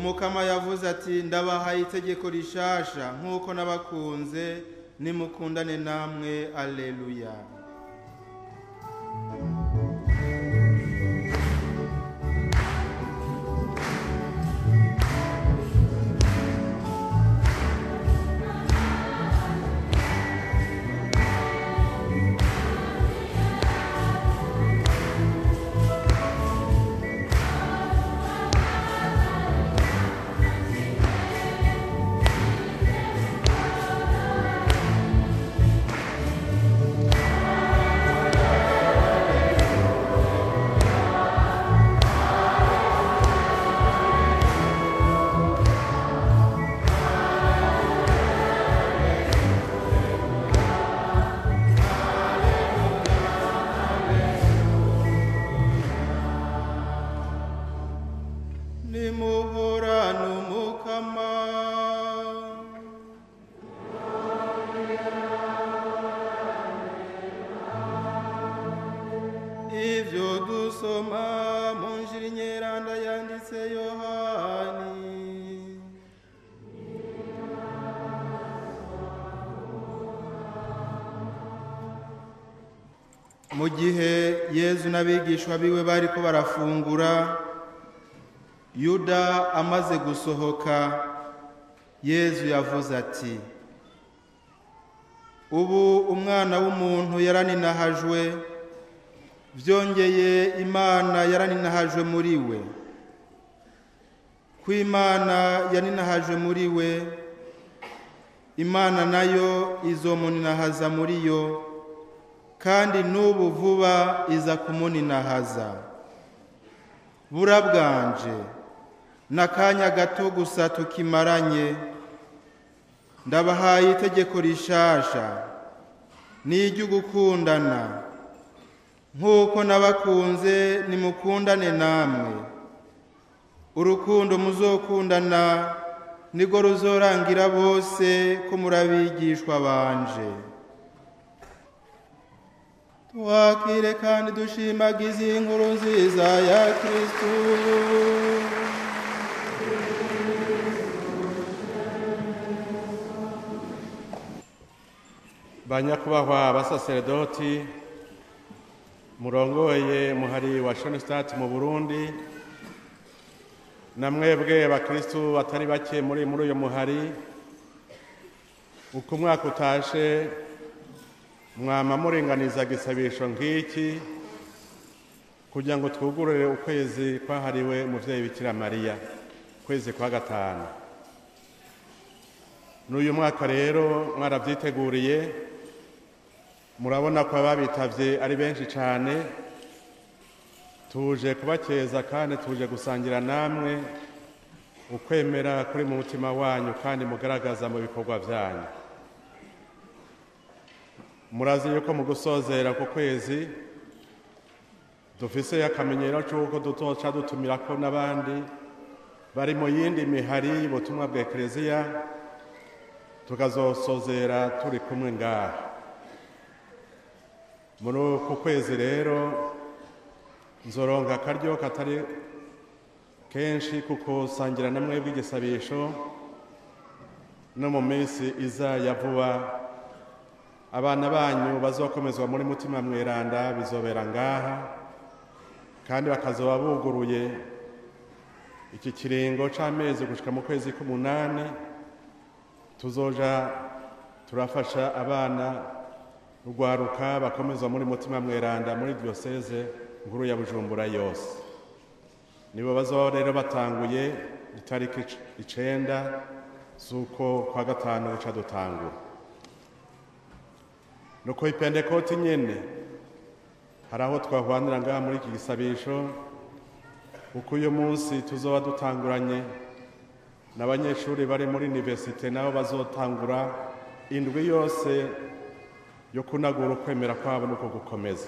umukama yavuze ati ndabahaye itegeko rishasha nk'uko nabakunze nimukundane namwe aleluya nimuhorane umukama ivyo dusoma mu njiri nyeranda yanditse yohani mu gihe yezu n'abigishwa biwe bariko barafungura yuda amaze gusohoka yezu yavuze ati ubu umwana w'umuntu yaraninahajwe byongeye imana yaraninahajwe muri we ko imana yaninahajwe muri we imana nayo izomuninahaza muri yo kandi n'ubu vuba iza kumuninahaza burabwanje n'akanya gato gusa tukimaranye ndabahaye itegeko rishasha n'iryo gukundana nk'uko nabakunze nimukundane namwe urukundo muzokundana nirwo ruzorangira bose ko murabigishwa banje twakire kandi dushimagize inkuru nziza ya kristu banyakubahwa abasaseredoti murongoye muhari wa shonisitati mu burundi na mwebwe bakristu batari bake muri muri uyu muhari uko umwaka utashe mwama muringaniza gisabisho nk'iki kugira ngo twugurure ukwezi kwahariwe umuvyeyi bikira mariya ukwezi kwa gatanu n'uyu mwaka rero mwarabyiteguriye murabona ko ababitavye ari benshi cyane tuje kubakeza kandi tuje gusangira namwe ukwemera kuri mu mutima wanyu kandi mugaragaza mu bikorwa byanyu murazi yuko mu gusozera ku kwezi dufise akamenyero c'uko dutoca dutumirako n'abandi bari mu yindi mihari y'ubutumwa bwa ekereziya tukazosozera turi kumwe ngaha muri uku kwezi rero nzoronka akaryo katari kenshi kuko sangira na mwebwe igisabisho no mu minsi iza ya vuba abana banyu bazokomezwa muri mutima mweranda bizobera ngaha kandi bakazoba buguruye iki kiringo c'amezi gushika mu kwezi k'umunani tuzoja turafasha abana rugwaruka bakomezwa muri mutima mweranda muri diyoseze nkuru ya bujumbura yose nibo bazoba rero batanguye itariki icenda z'uko kwa gatanu buca dutangura nuko ipendekoti nyene hari aho twahwanira ngaha muri iki gisabisho kuko uyu munsi tuzoba dutanguranye n'abanyeshuri bari muri universite nabo bazotangura indwi yose yo kunagura ukwemera kwabo nuko gukomeza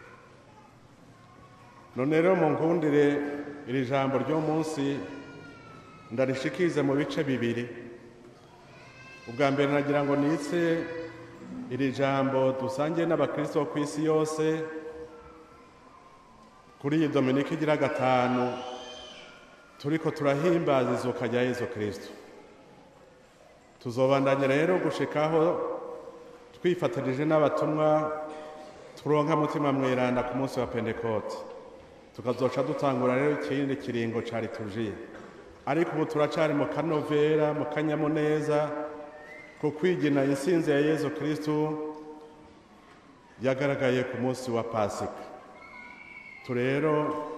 none rero mu nkundire iri jambo ryo munsi ndarishikize mu bice bibiri ubwa mbere nagira ngo nitse iri jambo dusangiye n'abakristo bo ku isi yose kuri iyi dominike igira gatanu turiko turahimbaza izuka rya yezu kristo tuzobandanya rero gushikaho twifatanije n'abatumwa turonka mutima mweranda ku munsi wa pentekote tukazoca dutangura rero ikindi kiringo ca liturjiya ariko ubu turacari mu kanovera mu kanyamuneza ku kwigina insinzi ya yezu kristo yagaragaye ku munsi wa pasika turero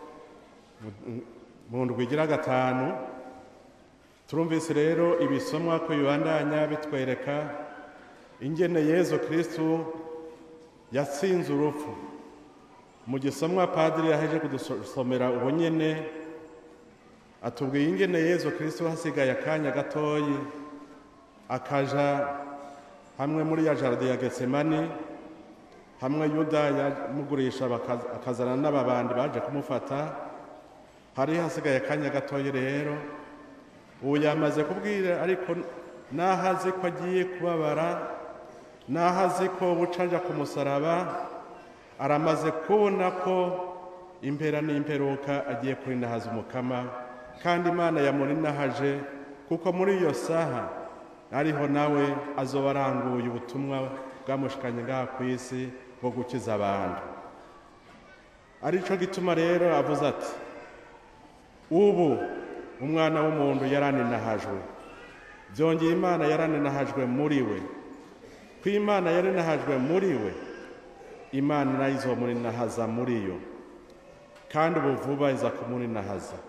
mu ndwi igira gatanu turumvise rero ibisomwa ko bibandanya bitwereka ingene yezu kristu yatsinze urupfu mu gisomwa padiri yaheje kudusomera ubu nyene atubwiye ingene yezu kristu hasigaye akanya gatoyi akaja hamwe muri ya jaride ya getsemani hamwe yuda yamugurisha akazana n'ababandi baje kumufata hari hasigaye akanya gatoya rero ubu yamaze kubwira ariko naho azi ko agiye kubabara naho azi ko buca aja ku musaraba aramaze kubona ko impera n'imperuka agiye kurinahaza umukama kandi imana yamurinahaje kuko muri iyo saha ariho nawe azoba aranguye ubutumwa bwamushikanye ngaha ku isi bwo gukiza abantu arico gituma rero avuze ati ubu umwana w'umuntu yaraninahajwe byongeye imana yaraninahajwe muri we ko imana yarinahajwe muri we imana nayo izomurinahaza muri yo kandi ubu vuba iza kumurinahaza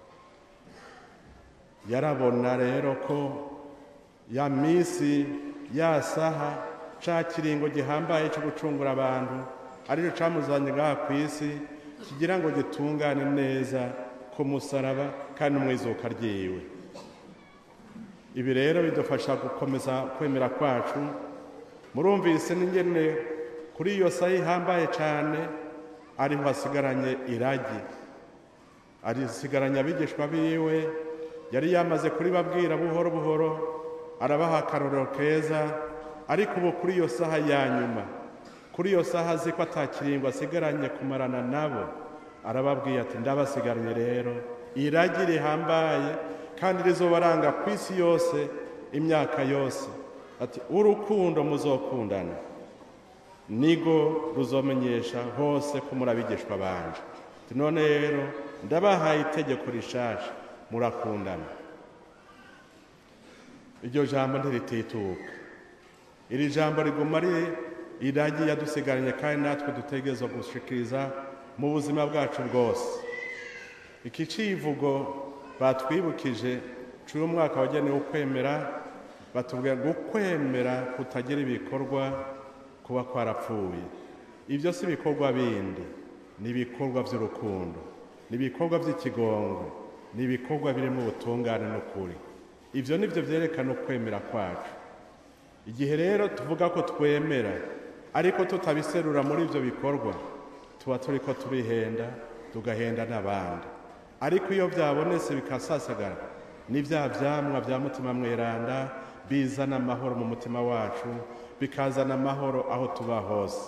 yarabona rero ko ya minsi ya saha ca kiringo gihambaye cyo gucungura abantu arico camuzanye ngaha ku isi kigira ngo gitungane neza ku musaraba kandi umwizuka ryiwe ibi rero bidufasha gukomeza kwemera kwacu murumvise n'ingene kuri iyo saha ihambaye cyane ariho hasigaranye iragi arisigaranye abigishwa biwe yari yamaze kuribabwira buhoro buhoro arabaha akarorero keza ariko ubu kuri iyo saha ya nyuma kuri iyo saha azi ko atakiringo asigaranye kumarana nabo arababwiye ati ndabasigaranye rero iragi rihambaye kandi rizobaranga ku isi yose imyaka yose ati urukundo muzokundana nigo ruzomenyesha hose ko murabigishwa banje none rero ndabahaye itegeko rishasha murakundana iryo jambo ntiritituka iri jambo riguma ari iragi yadusigaranye kandi natwe dutegerezwa gushikiriza mu buzima bwacu bwose iki civugo batwibukije cy'uyu mwaka wagenewe ukwemera batubwira ngo ukwemera kutagira ibikorwa kuba kwarapfuye ibyo si ibikorwa bindi ni ibikorwa by'urukundo ni ibikorwa by'ikigongo ni ibikorwa birimo ubutungane n'ukuri ibyo ni byo byerekana ukwemera kwacu igihe rero tuvuga ko twemera ariko tutabiserura muri ibyo bikorwa tuba turi ko tubihenda tugahenda n'abandi ariko iyo byabonetse bikasasagara ni bya byamwa bya mutima mweranda bizana amahoro mu mutima wacu bikazana amahoro aho tuba hose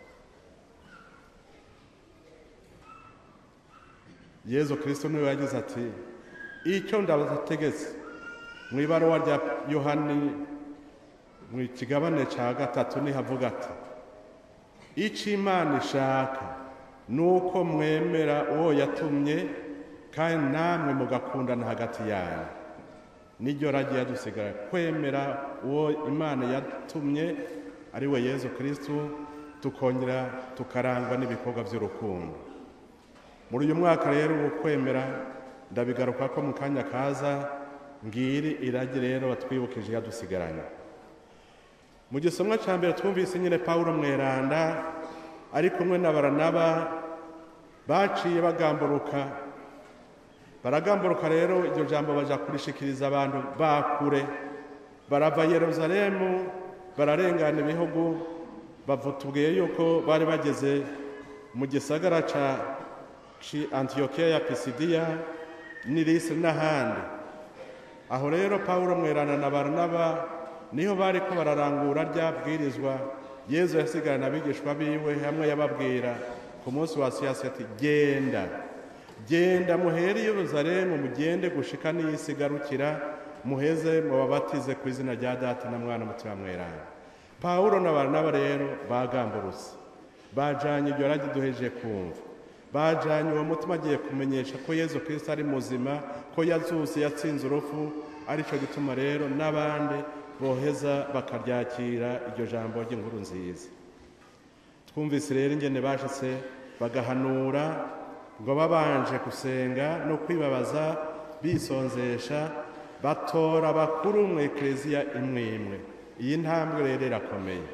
yezu kirisito niwe yagize ati icyo ndabategetse mu ibaruwa rya yohani mu kigabane cya gatatu nihavuga ati icyo imana ishaka ni uko mwemera uwo yatumye kandi namwe mugakundana hagati yanyu niryo ragiye yadusigara kwemera uwo imana yatumye ari we yezu kirisitu tukongera tukarangwa n'ibikorwa by'urukundo muri uyu mwaka rero ubu kwemera ndabigaruka ko mu kanya kaza ngiri iragi rero batwibukije yadusigaranye mu gisomwa cya mbere twumvise nyine paul mweranda ari kumwe na baranaba baciye bagamburuka baragamburuka rero iryo jambo baja kurishikiriza abantu bakure barava yeruzalemu bararengana ibihugu bavutubwiye yuko bari bageze mu gisagara ca antiyokiya ya pisidiya n'irisiri n'ahandi aho rero paul mwerana na baranaba niho bari ko bararangura rya bwirizwa yezu yasigarana abigishwa biwe hamwe yababwira ku munsi wa siyasi ati genda genda muhere i yeruzalemu mugende gushika n'isi igarukira muheze mubabatize ku izina rya data na mwana mutima mweranda pawulo na baranaba rero bagamburutse bajanye iryo ragi duhejeje kumva bajanye uwo mutima agiye kumenyesha ko yezu kirisito ari muzima ko yazuse yatsinze urupfu arico gituma rero n'abandi boheza bakaryakira iryo jambo ry'inkuru nziza twumvise rero ingene bashitse bagahanura ngo babanje gusenga no kwibabaza bisonzesha batora bakuru mu ekereziya imwe imwe iyi ntambwe rero irakomeye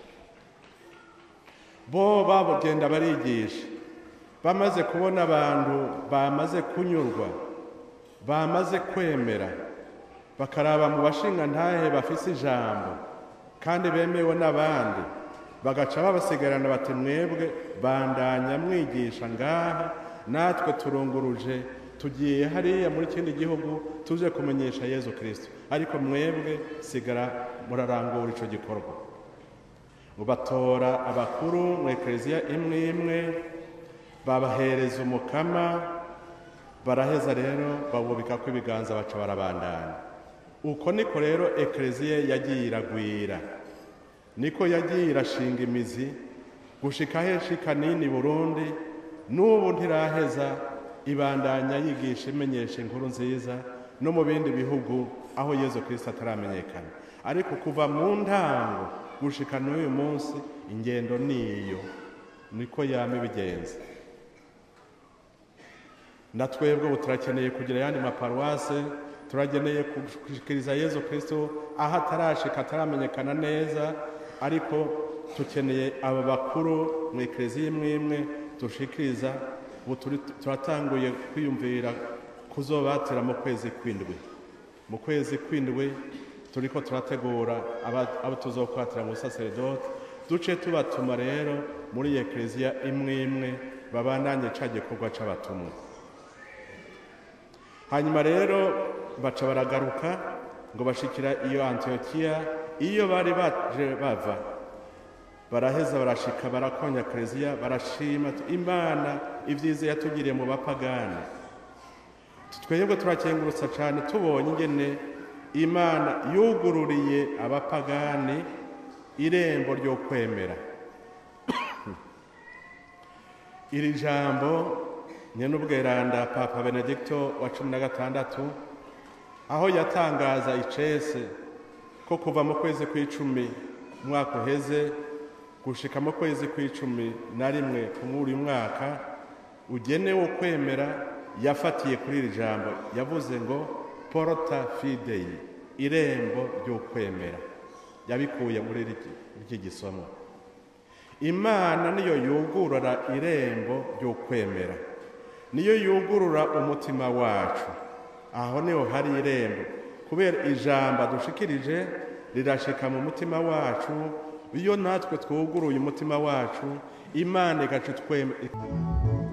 bo bagenda barigisha bamaze kubona abantu bamaze kunyurwa bamaze kwemera bakaraba mu bashinga ntahe bafise ijambo kandi bemewe n'abandi bagaca babasigarana bati mwebwe bandanya mwigisha ngaha natwe turunguruje tugiye hariya muri kindi gihugu tuje kumenyesha yezu kirisito ariko mwebwe sigara murarangura icyo gikorwa ngo batora abakuru mu ekereziya imwe imwe babahereza umukama baraheza rero bawubika ko ibiganza baca barabandanya uko niko rero ekereziya yagiye iragwira niko yagiye irashinga imizi gushika heshika nini burundi n'ubu ntiraheza ibandanya yigisha imenyesha inkuru nziza no mu bindi bihugu aho yezu kirisito ataramenyekana ariko kuva mu ntango gushika n'uyu munsi ingendo niyo niko yama ibigenza na twebwe ubu turakeneye kugira ayandi maparuwase turageneye gushikiriza yezu kirisito aho atarashika ataramenyekana neza ariko tukeneye aba bakuru mu ekereziya imwe imwe dushikiriza ubu turatanguye kwiyumvira kuzobatira mu kwezi kw'indwi mu kwezi kw'indwi turiko turategura abo tuzokwatira mu busaseredoti duce tubatuma rero muri ekereziya imwe imwe babandanye ca gikorwa c'abatumwa hanyuma rero baca baragaruka ngo bashikira iyo antiyokiya iyo bari baje bava baraheza barashika barakonya kereziya barashima imana ibyiza yatugiriye mu bapagani twebwe turakengurutsa cyane tubonye ingene imana yugururiye abapagani irembo ryo kwemera iri jambo nyen'ubweranda papa benedicto wa cumi na gatandatu aho yatangaza icese ko kuva mu kwezi kw'icumi umwaka uheze gushika mu kwezi kw'icumi na rimwe muri uyu mwaka ugenewe kwemera yafatiye kuri iri jambo yavuze ngo porota fideyi irembo ryo kwemera yabikuye muri iki gisomo imana niyo yugurura irembo ryo kwemera niyo yugurura umutima wacu aho niho hari irembo kubera ijambo dushikirije rirashika mu mutima wacu iyo natwe twuguruye umutima wacu imana igaca twemera